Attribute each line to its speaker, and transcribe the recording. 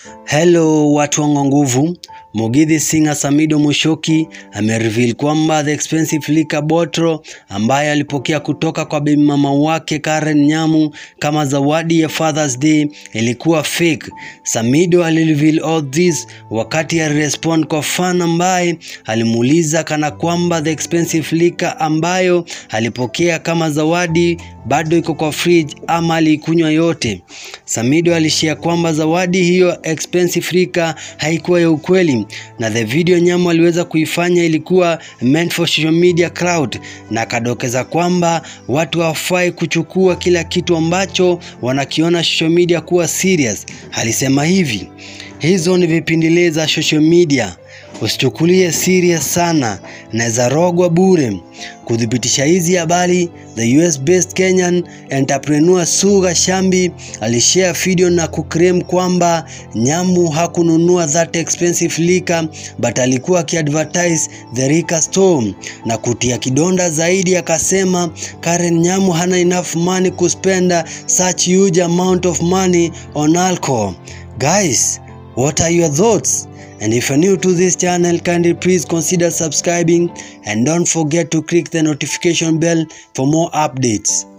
Speaker 1: Hello watu wangu nguvu. Mugithi singer Samido Mushoki amereveal kwamba the expensive liquor bottle ambaye alipokea kutoka kwa bibi mama wake Karen Nyamu kama zawadi ya Father's Day ilikuwa fake. Samido alireveal all this wakati alirespond kwa fan ambaye alimuuliza kana kwamba the expensive liquor ambayo alipokea kama zawadi bado iko kwa fridge ama aliikunywa yote. Samido alishia kwamba zawadi hiyo expensive liquor haikuwa ya ukweli na the video Nyamu aliweza kuifanya ilikuwa meant for social media crowd, na akadokeza kwamba watu hawafai kuchukua kila kitu ambacho wanakiona social media kuwa serious. Alisema hivi, hizo ni vipindilia za social media, usichukulie serious sana, naweza rogwa bure. Kuthibitisha hizi habari, the US based Kenyan entrepreneur Suga Shambi alishare video na kuclaim kwamba Nyamu hakununua that expensive liquor but alikuwa akiadvertise the liquor store na kutia kidonda zaidi, akasema Karen Nyamu hana enough money kuspenda such huge amount of money on alcohol. Guys, what are your thoughts? And if you're new to this channel, kindly please consider subscribing and don't forget to click the notification bell for more updates.